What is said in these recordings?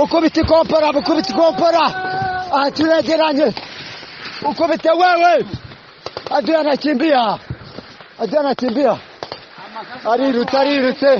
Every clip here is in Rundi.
ukubita ikompora ukubita ikompora aha turegeranye ukubite wewe adui anakimbia adui anakimbia arirutse arirutse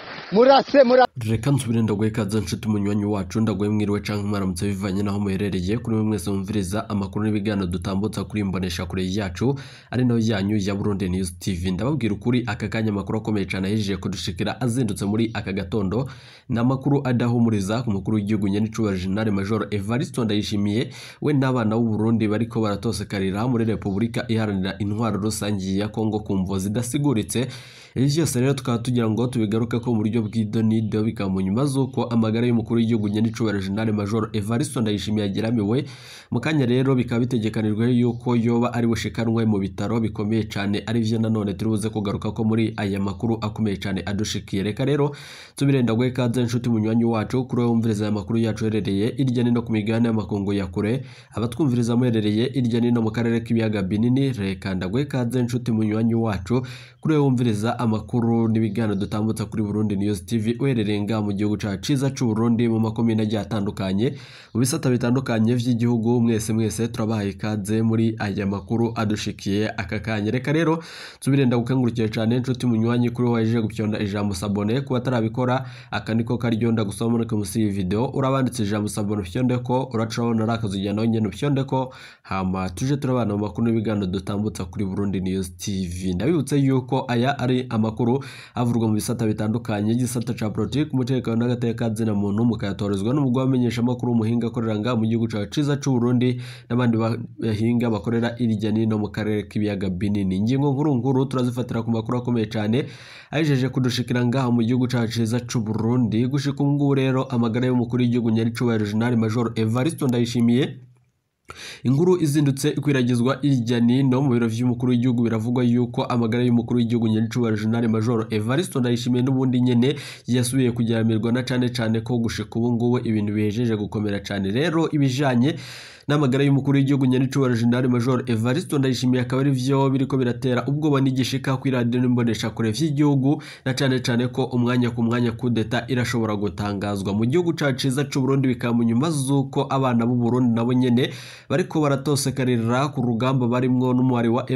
murase murase reka nsubire ndaguhe ikaze nshuti umunywanyi wacu ndaguhe mwiriwe canke mwaramutse bivanye naho muherereye kuri mwe mwese mumviriza amakuru n'ibiganiro dutambutsa kuri imbonesha kure yacu ari nayo yanyu ya Burundi News TV ndababwira ukuri aka kanya amakuru akomeye cyane ahejeje kudushikira azindutse muri aka gatondo ni amakuru adahumuriza ku mukuru w'igihugu nyenicubahiro General Major Evariste Ndayishimiye we n'abana b'u Burundi bariko baratosekarira muri Repubulika iharanira intwaro rusangi ya Kongo ku mvo zidasiguritse ibi byose rero tukaba tugira ngo tubigaruke ko mu buryo bw'idonido bikaba mu nyuma z'uko amagara y'umukuru w'igihugu nyenicubahiro General Major Evariste Ndayishimiye ageramiwe mu kanya rero bikaba bitegekanijwe yuko yoba ari bushikanwe mu bitaro bikomeye cyane ari byo nanone turi buze kugaruka ko muri aya makuru akomeye cyane adushikiye reka rero tubirenda guhe ikaze inshuti munywanyi wacu kuri wowe wumviriza aya makuru yacu herereye irya nino ku migabane y'amakungu ya kure abatwumviriza muherereye irya nino mu karere k'ibiyaga binini reka ndaguhe ikaze inshuti munywanyi wacu kuri wowe wumviriza amakuru n'ibiganiro dutambutsa kuri Burundi News TV uherereye nga mu gihugu cyacu ciza cy'u Burundi mu makomine agiye atandukanye mu bisata bitandukanye by'igihugu mwese mwese turabahaye ikaze muri aya makuru adushikiye aka kanya reka rero tubirenda gukengurukiye cyane inshuti munywanyi kuri waje gupyonda ijambo sabone kuba atarabikora aka niko karyonda gusoma muri munsi iyi video urabanditse ijambo sabone upyonde ko uracabona ari akazi nawe nyene upyonde ko hama tuje turabana mu makuru n'ibiganiro dutambutsa kuri Burundi News TV ndabibutse yuko aya ari amakuru avurwa mu bisata bitandukanye igisata ca politiki umutekano n'agateka zina muntu mukayatorezwa n'umugwa wamenyesha amakuru umuhinga akorera nga mu gihugu cacu ciza c'u Burundi n'abandi bahinga bakorera irya nino mu karere k'ibiyaga binini ingingo nkuru nkuru turazifatira ku makuru akomeye cyane ajeje kudushikira ngaha mu gihugu cacu ciza c'u Burundi gushika ubu ngubu rero amagara y'umukuru w'igihugu nyaricubahiro General Major Evariste Ndayishimiye inkuru izindutse ikwiragizwa irya nino mu biro vy'umukuru w'igihugu biravugwa yuko amagara y'umukuru w'igihugu nyenicubahiro General Major Evariste Ndayishimiye n'ubundi nyene yasubiye kugeramirwa na cane cane ko gushika ubu ngubu ibintu bihejeje gukomera cane rero ibijanye n'amagara y'umukuru w'igihugu nyenicubahiro General Major Evariste Ndayishimiye akaba ari vyo biriko biratera ubwoba n'igishika kuri radio n'imbonesha kure vy'igihugu na cane cane ko umwanya ku mwanya kudeta irashobora gutangazwa mu gihugu cacu ciza c'u Burundi bikaba mu nyuma z'uko abana b'u Burundi nabo nyene bariko baratosekarira ku rugamba barimwo n'umuhari wa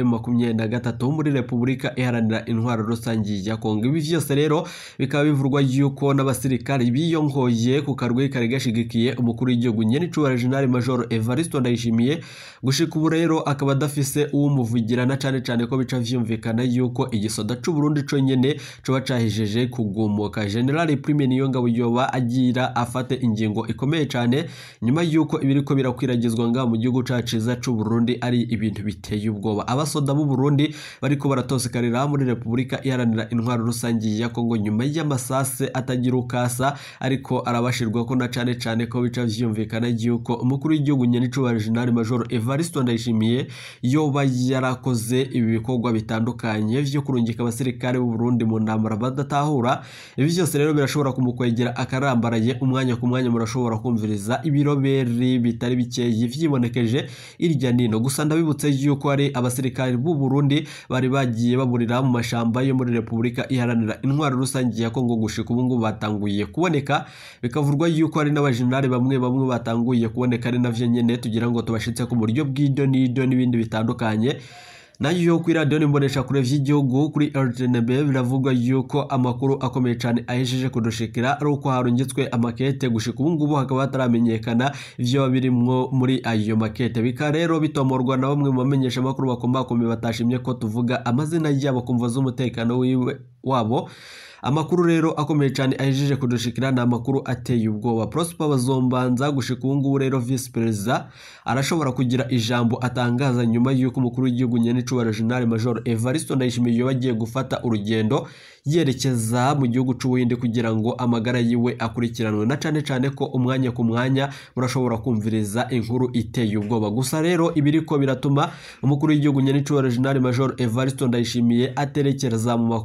M23 muri Repubulika iharanira intwaro rusangi ya Kongo ibi vyose rero bikaba bivurwa yuko n'abasirikari biyongoye ku karwi kari gashigikiye umukuru w'igihugu nyenicubahiro General Major Evariste Ndayishimiye gushika ubu rero akaba adafise uwumuvugira na cane cane ko bica vyumvikana yuko igisoda c'u Burundi co nyene coba cahijeje kugumuka General Prime Niyongabo yoba agira afate ingingo ikomeye cane nyuma yuko ibiriko birakwiragizwa nga mu gihugu cacu ciza c'u Burundi ari ibintu biteye ubwoba abasoda b'u Burundi bariko baratosekarira muri Repubulika iharanira intwaro rusangi ya Kongo nyuma y'amasase atagira ukasa ariko arabashirwa ko na cane cane ko bica vyumvikana yuko umukuru w'igihugu nyenicubahiro General Major Evariste Ndayishimiye yoba yarakoze ibi bikorwa bitandukanye vyo kurungika abasirikare b'u Burundi mu ntambara badatahura ibi byose rero birashobora kumukwegera akarambaraye umwanya ku mwanya murashobora kumviriza ibiroberi bitari bikeyi vyibonekeje irya nino gusa ndabibutse yuko ari abasirikare b'u Burundi bari bagiye baburira mu mashamba yo muri Repubulika iharanira intwaro rusangi ya Kongo gushika ubu ngubu batanguye kuboneka bikavurwa yuko ari n'abajenerali bamwe bamwe batanguye kuboneka ari navyo nyene tugira ngo tubashitse ku buryo bw'ido n'ido n'ibindi bitandukanye nayo kuri radiyo n'imbonesha kure vy'igihugu kuri RTNB biravugwa yuko amakuru akomeye cyane ahejeje kudushikira ari uko harungitswe amakete gushika ubu ngubu hakaba hataramenyekana ivyo birimwo muri ayo makete bikaba rero bitomorwa na bamwe mu bamenyesha amakuru bakombakomeye batashimye ko tuvuga amazina yabo kumva z'umutekano wiwe wabo amakuru rero akomeye cyane ahejeje kudushikira ni amakuru ateye ubwoba Prosper Bazombanza gushika ubu ngubu rero Vice Perezida arashobora kugira ijambo atangaza nyuma y'uko umukuru w'igihugu nyenicubahiro General Major Evariste Ndayishimiye yoba agiye gufata urugendo yerekeza mu gihugu c'Ubuhinde kugira ngo amagara yiwe akurikiranwe na cane cane ko umwanya ku mwanya murashobora kumviriza inkuru iteye ubwoba gusa rero ibiriko biratuma umukuru w'igihugu nyenicubahiro General Major Evariste Ndayishimiye aterekereza mu makungu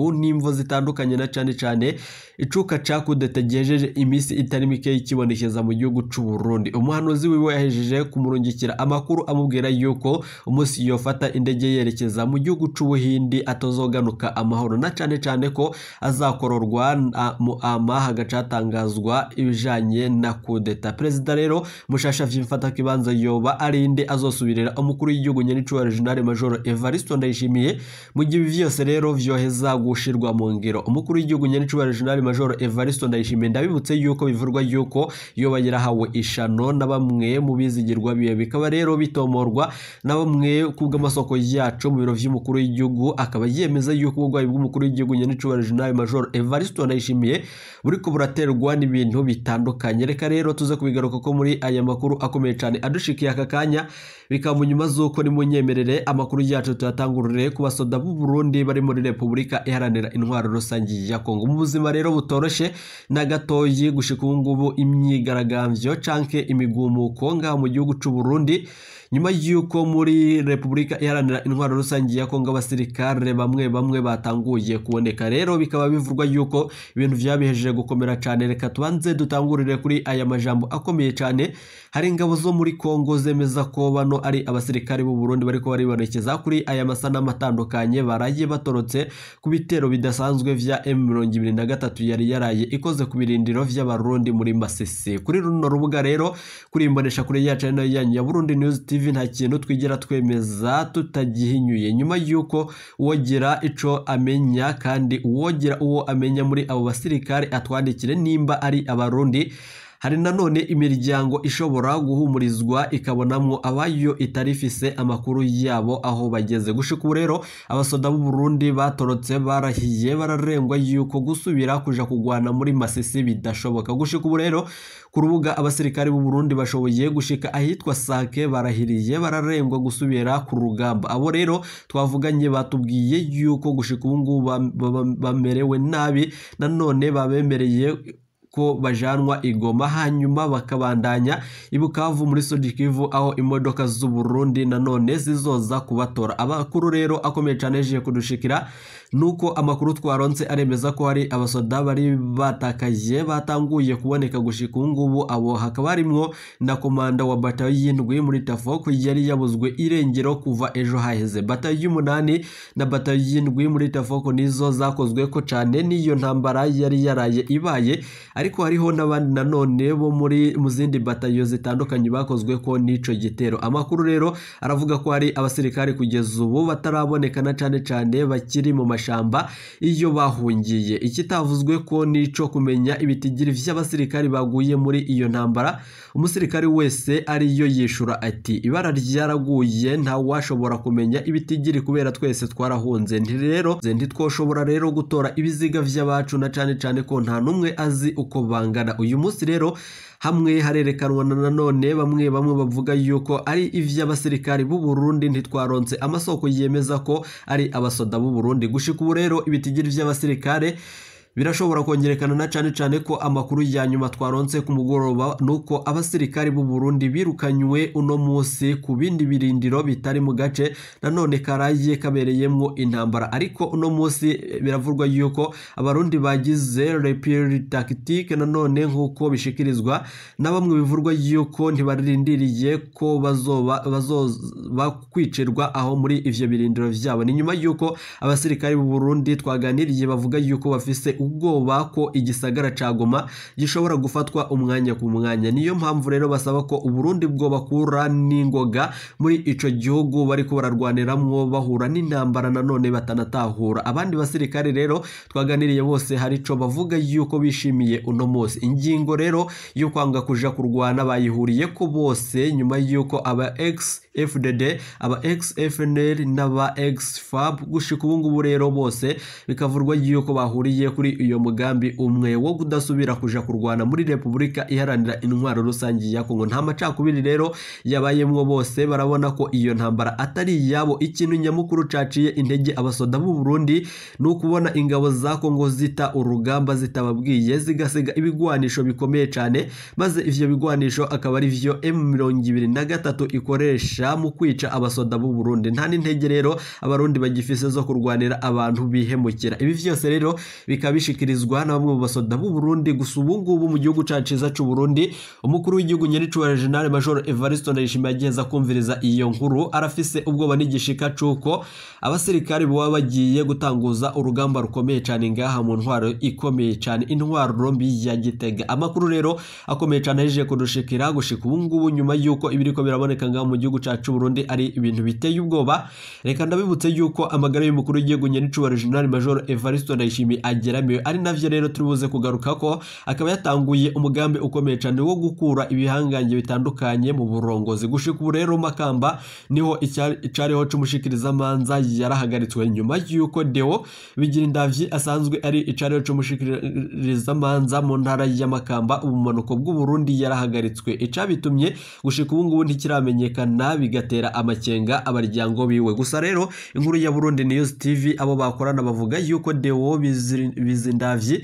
gihugu n'imvo zitandukanye na cane cane icuka ca kudeta gihejeje iminsi itari mike kibonekeza mu gihugu c'u Burundi umuhanuzi wiwe yahejeje kumurungikira amakuru amubwira yuko umunsi yofata indege yerekeza mu gihugu c'ubuhindi atazoganuka amahoro na cane cane ko azakororwa mu ama hagacatangazwa ibijanye na kudeta perezida rero mushasha vy'imfata kibanza yoba arinde azosubirira umukuru w'igihugu nyenicubahiro General Major Evariste Ndayishimiye mu gihe ibi vyose rero vyoheza gushirwa mu ngiro umukuru w'igihugu nyenicubahiro General Major Evariste Ndayishimiye ndabibutse yuko bivurwa yuko yoba yarahawe ishano na bamwe mu bizigirwa biye bikaba rero bitomorwa na bamwe kubw'amasoko yacu mu biro vy'umukuru w'igihugu akaba yemeza yuko ubugwayi bw'umukuru w'igihugu nyenicubahiro General Major Evariste Ndayishimiye buriko buraterwa n'ibintu bitandukanye reka rero tuze kubigaruka ko muri aya makuru akomeye cyane adushikiye aka kanya bikaba mu nyuma z'uko nimunyemerere amakuru yacu tuyatangurire ku basoda b'u Burundi bari muri Repubulika iharanira intwaro rusange ya Kongo mu buzima rero butoroshe na gatoyi gushika ubu ngubu imyigaragambyo canke imigumuko ngaha mu gihugu c'u Burundi nyuma y'uko muri repubulika iharanira intwaro rusange ya kongo abasirikare bamwe bamwe batanguye kuboneka rero bikaba bivugwa yuko ibintu vyabihejeje gukomera cyane reka tubanze dutangurire kuri aya majambo akomeye cyane hari ingabo zo muri kongo zemeza ko bano ari abasirikare b'u Burundi bariko baribonekeza kuri aya masanamu atandukanye baraye batorotse ku bitero bidasanzwe vya M23 yari yaraye ikoze ku birindiro vy'abarundi muri Masisi kuri runo rubuga rero kuri imbonesha kuri yacu nayo yanyu ya Burundi News TV nta kintu twigera twemeza tutagihinyuye nyuma y'uko uwogira ico amenya kandi uwogira uwo amenya muri abo basirikare atwandikire nimba ari abarundi hari nanone imiryango ishobora guhumurizwa ikabonamwo abayo itarifise amakuru yabo aho bageze gushika ubu rero abasoda b'u Burundi batorotse barahiye bararengwa yuko gusubira kuja kugwana muri Masisi bidashoboka gushika ubu rero ku rubuga abasirikare b'u Burundi bashoboye gushika ahitwa Sake barahiriye bararengwa gusubira ku rugamba abo rero twavuganye batubwiye yuko gushika ubu ngubu bamerewe nabi nanone babemereye ko bajanwa igoma hanyuma bakabandanya ibukavu muri Sodikivu aho imodoka z'u Burundi nanone zizoza kubatora abakuru rero akomeye cyane je kudushikira nuko amakuru twaronse aremeza ko hari abasoda bari batakaye batanguye kuboneka gushika ubu ngubu abo hakaba harimwo na komanda wa batayo y'indwi muri Tafoko yari yabuzwe irengero kuva ejo haheze batayo y'umunani na batayo y'indwi muri Tafoko nizo zakozwe ko cyane n'iyo ntambara yari yaraye ibaye ariko hariho n'abandi nanone bo muri mu zindi batayo zitandukanye bakozwe ko n'ico gitero amakuru rero aravuga ko hari abasirikare kugeza ubu bataraboneka na cane cane bakiri mu mashamba iyo bahungiye ikitavuzwe ko nico kumenya ibitigiri vy'abasirikare baguye muri iyo ntambara umusirikare wese ariyo yishura ati ibara ryaraguye nta washobora kumenya ibitigiri kubera twese twarahunze nti rero ntitwoshobora rero gutora ibiziga vy'abacu na cane cane ko nta numwe azi uko bangana uyu munsi rero hamwe harerekanwa na nanone bamwe bamwe bavuga yuko ari ivy'abasirikari b'u Burundi ntitwaronse amasoko yemeza ko ari abasoda b'u Burundi gushika ubu rero ibitigiri vy'abasirikare birashobora kongerekana na cane cane ko amakuru ya nyuma twaronse ku mugoroba nuko abasirikari b'u Burundi birukanywe uno musi ku bindi birindiro bitari mu gace nanone karaye kabereyemwo intambara ariko uno musi biravurwa yuko abarundi bagize repeal tactique nanone nkuko bishikirizwa na bamwe bivurwa yuko ntibarindiriye ko bazoba bazoba kwicirwa aho muri ivyo birindiro vyabo ni nyuma yuko abasirikari b'u Burundi twaganiriye bavuga yuko bafise ubwoba ko igisagara ca Goma gishobora gufatwa umwanya ku mwanya niyo mpamvu rero basaba ko Uburundi bwo bakura n'ingoga muri ico gihugu bariko bararwaniramwo bahura n'intambara nanone batanatahura abandi basirikare rero twaganiriye bose hari ico bavuga yuko bishimiye uno munsi ingingo rero yo kwanga kuja kurwana bayihuriye ko bose nyuma yuko aba ex FDD aba ex FNL n'aba ex FAB gushika ubu ngubu rero bose bikavurwa yuko bahuriye kuri kuri uyo mugambi umwe wo kudasubira kuja kurwana muri repubulika iharanira intwaro rusange ya kongo nta macakubiri rero yabayemwo bose barabona ko iyo ntambara atari iyabo ikintu nyamukuru caciye intege abasoda b'u Burundi ni ukubona ingabo za kongo zita urugamba zitababwiye zigasiga ibigwanisho bikomeye cyane maze ivyo bigwanisho akaba ari vyo M23 ikoresha mu kwica abasoda b'u Burundi nta n'intege rero abarundi bagifise zo kurwanira abantu bihemukira ibi vyose rero bikaba bishikirizwa na bamwe mu basoda b'u Burundi gusa ubu ngubu mu gihugu cacu ciza c'u Burundi umukuru w'igihugu nyaricubahiro General Major Evariste Ndayishimiye agiheza kumviriza iyo nkuru arafise ubwoba n'igishika cuko abasirikari baba bagiye gutanguza urugamba rukomeye cyane ngaha mu ntwaro ikomeye cyane intwaro mbi ya Gitega amakuru rero akomeye cyane ahejeje kudushikira gushika ubu ngubu nyuma y'uko ibiriko biraboneka ngaha mu gihugu cacu Burundi ari ibintu biteye ubwoba reka ndabibutse yuko amagara y'umukuru w'igihugu nyaricubahiro General Major Evariste Ndayishimiye ageramiwe ari navyo rero turi buze kugaruka ko akaba yatanguye umugambi ukomeye cyane wo gukura ibihangange bitandukanye mu burongozi gushika ubu rero makamba niho icariho c'umushikirizamanza yarahagaritswe nyuma y'uko Deo bigira indavyi asanzwe ari icariho c'umushikirizamanza mu ntara y'amakamba ubumanuko bw'u Burundi yarahagaritswe icabitumye gushika ubu ngubu ntikiramenyekana bigatera amakenga abaryango biwe gusa rero inkuru ya Burundi News TV abo bakorana bavuga yuko Deo bizindavyi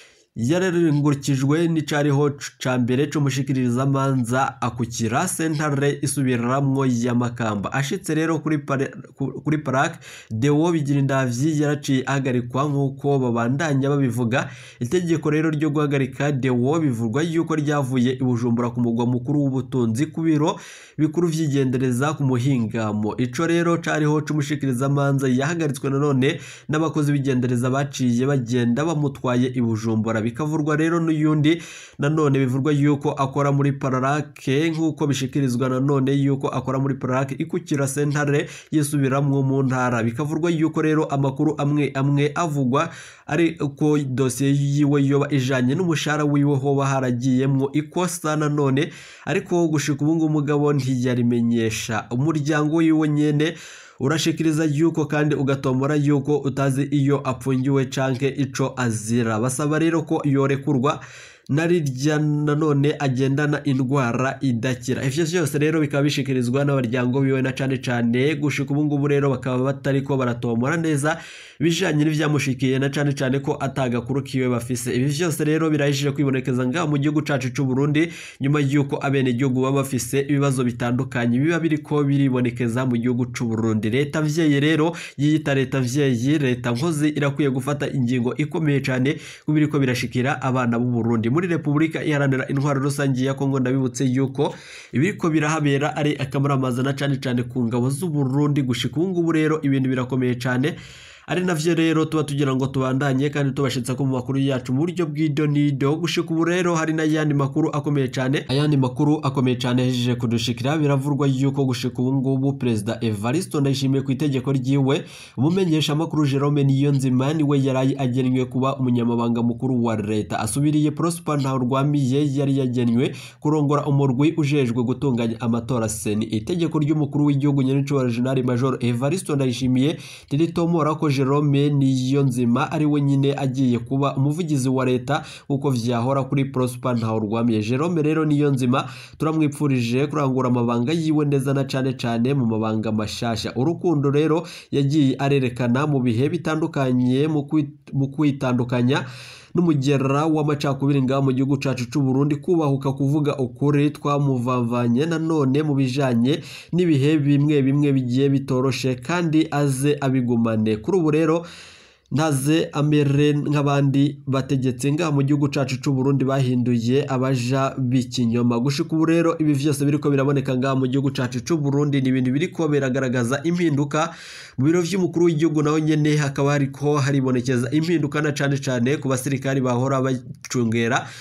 yararengurukijwe n'icariho ca mbere c'umushikirizamanza akukira sentare isubiramwo y'amakamba ashitse rero kuri kuri parake Deo bigira indavyi yaraciye ahagarikwa nk'uko babandanya babivuga itegeko rero ryo guhagarika Deo bivugwa yuko ryavuye i Bujumbura ku mugwa mukuru w'ubutunzi ku biro bikuru vy'igendereza ku muhingamo ico rero cariho c'umushikirizamanza yahagaritswe nanone n'abakozi b'igendereza baciye bagenda bamutwaye i Bujumbura bikavurwa rero n'uyundi nanone bivurwa yuko akora muri pararake nk'uko bishikirizwa nanone yuko akora muri pararake ikukira sentare yisubiramwo mu ntara bikavurwa yuko rero amakuru amwe amwe avugwa ari uko dosiye yiwe yoba ijanye n'umushahara wiwe hoba haragiyemwo ikosa nanone ariko gushika ubu ngubu umugabo ntiyarimenyesha umuryango wiwe nyene urashikiriza yuko kandi ugatombora yuko utazi iyo apfungiwe canke ico azira basaba rero ko yorekurwa narirya nanone agendana indwara idakira ivyo vyose rero bikaba bishikirizwa n'abaryango biwe na cane cane gushika ubu ngubu rero bakaba batariko baratombora neza bijanye n'ivyamushikiye na cane cane ko atagakuru kiwe bafise ibi vyose rero birahishije kwibonekeza ngaha mu gihugu cacu c'u Burundi nyuma y'uko abene gihugu baba bafise ibibazo bitandukanye biba biriko biribonekeza mu gihugu c'u Burundi leta vyeyi rero yiyita leta vyeyi leta nkozi irakwiye gufata ingingo ikomeye cane kubiriko birashikira abana b'u Burundi muri Repubulika iharanira intwaro rusange ya Kongo ndabibutse yuko ibiriko birahabera ari akamaramaza na cane cane ku ngabo z'u Burundi gushika ubu ngubu rero ibintu birakomeye cane ari navyo rero tuba tugira ngo tubandanye kandi tubashitsa ko mu makuru yacu mu buryo bw'idonido gushika ubu rero hari n'ayandi makuru akomeye cyane ayandi makuru akomeye cyane yahejeje kudushikira biravurwa yuko gushika ubu ngubu perezida Evariste Ndayishimiye ku itegeko ryiwe umumenyesha amakuru Jerome Niyonzima niwe yarayi agenwe kuba umunyamabanga mukuru wa leta asubiriye Prosper Ntahurwamiye yari yagenwe kurongora umurwi ujejwe gutunganya amatora seni itegeko ry'umukuru w'igihugu nyenico General Major Evariste Ndayishimiye riritomora ko Jerome Niyonzima ari we nyine agiye kuba umuvugizi wa leta uko vyahora kuri Prosper Ntahurwamiye Jerome rero Niyonzima turamwipfurije kurangura amabanga yiwe neza na cane cane mu mabanga mashasha urukundo rero yagiye arerekana mu bihe bitandukanye mu kwitandukanya n'umugera w'amacakubiri ngaha mu gihugu cacu c'u Burundi kubahuka kuvuga ukuri twamuvavanye nanone mu bijanye n'ibihe bimwe bimwe bigiye bitoroshe kandi aze abigumane kuri ubu rero ntaze amere nk'abandi bategetse ngaha mu gihugu cacu c'u Burundi bahinduye abaja b'ikinyoma gushika ubu rero ibi vyose biriko biraboneka ngaha mu gihugu cacu c'u Burundi ni ibintu biriko biragaragaza impinduka mu biro vy'umukuru w'igihugu naho nyene hakaba hariko haribonekeza impinduka na cane cane ku basirikari bahora bacungera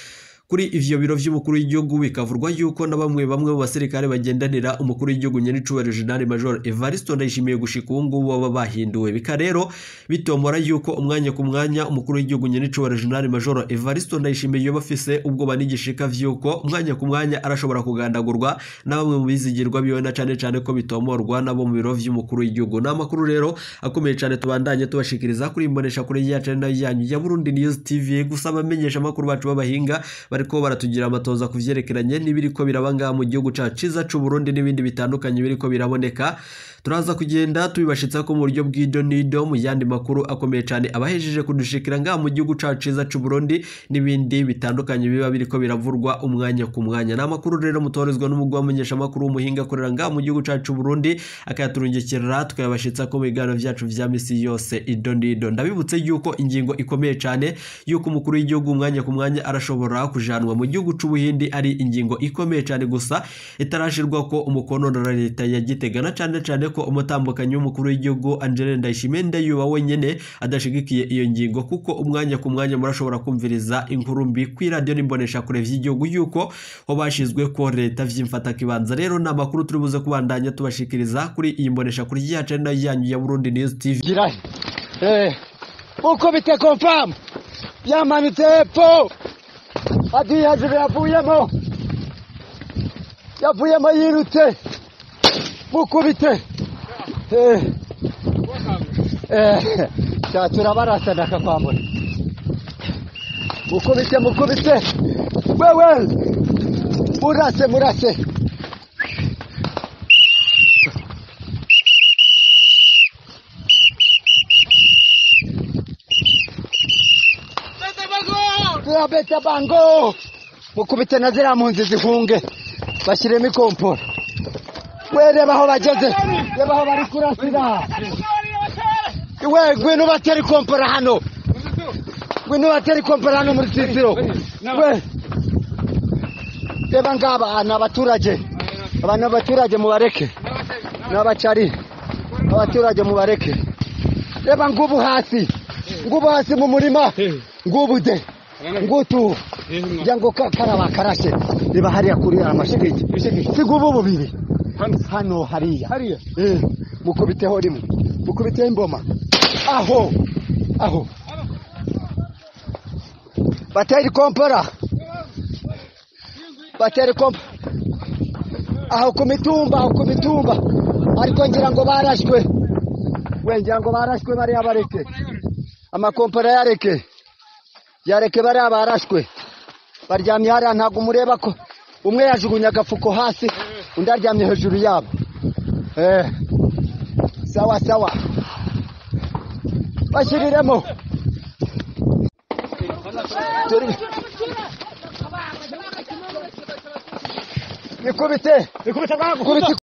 kuri ivyo biro vy'umukuru w'igihugu bikavurwa yuko na bamwe bamwe mu basirikare bagendanira umukuru w'igihugu nyenicubahiro General Major Evariste Ndayishimiye gushika ubu ngubu baba bahinduwe bika rero bitomora yuko umwanya ku mwanya umukuru w'igihugu nyenicubahiro General Major Evariste Ndayishimiye yoba afise ubwoba n'igishika vy'uko umwanya ku mwanya arashobora kugandagurwa na bamwe mu bizigirwa biwe na cane cane ko bitomorwa nabo mu biro vy'umukuru w'igihugu ni amakuru rero akomeye cane tubandanye tubashikiriza kuri imbonesha kuri yacu ari nayo yanyu ya Burundi News TV gusa abamenyesha amakuru bacu b'abahinga bariko baratugira amatoza ku vyerekeranye n'ibiriko biraba ngaha mu gihugu cacu ciza c'u Burundi n'ibindi bitandukanye biriko biraboneka turaza kugenda tubibashitsa ko mu buryo bw'ido nido mu yandi makuru akomeye cyane abahejeje kudushikira ngaha mu gihugu cacu ciza c'u Burundi n'ibindi bitandukanye biba biriko biravurwa umwanya ku mwanya n'amakuru rero mutorezwa n'umugwa wamenyesha amakuru w'umuhinga akorera ngaha mu gihugu cacu c'u Burundi akayaturungikira tukayabashitsa ko mu biganiro vyacu vya misi yose ido nido ndabibutse yuko ingingo ikomeye cyane yuko umukuru w'igihugu umwanya ku mwanya arashobora kujanwa mu gihugu c'ubuhindi ari ingingo ikomeye cyane gusa itarashirwa ko umukono na leta ya Gitega na cane cane ko umutambukanyi w'umukuru w'igihugu Angela Ndayishimiye ndayuba wenyene adashigikiye iyo ngingo kuko umwanya ku mwanya murashobora kumviriza inkuru mbi kuri radio n'imbonesha kure vy'igihugu yuko ho bashizwe ko leta vyimfata kibanza rero na makuru turi buze kubandanya tubashikiriza kuri iyi mbonesha kuri yacu nayo yanyu ya Burundi News TV girahe eh uko bite confirm yamanutse hepfo adi hejuru yavuyemo yavuyemo yirutse mukubite eh eh cya turabarasa ndakakwambura mukubite mukubite wewe murase murase turabeta bango mukubite na ziriya mpunzi zihunge bashyiremo ikompora we reba aho bageze reba aho bari kurasira we ngwino batera ikompora hano ngwino batera ikompora hano muri sisiro we reba ngaba ni abaturage aba ni abaturage mubareke ni abacari abaturage mubareke reba ngubu hasi ngubu hasi mu murima ngubu de ngutu kugira ngo karaba karashe reba hariya kuri amashigiki si ngubu bubiri hano hariya hariya eh mukubiteho rimwe mukubiteho imboma aho aho bateri kompora bateri kompora aho ku mitumba aho ku mitumba ariko ngira ngo barashwe we ngira ngo barashwe bariya bareke amakompora yareke yareke bariya barashwe baryamye hariya ntabwo umureba ko umwe yajugunye agafuko hasi undi aryamye hejuru yabo eh sawa sawa bashyiriremo turi ikubite ikubite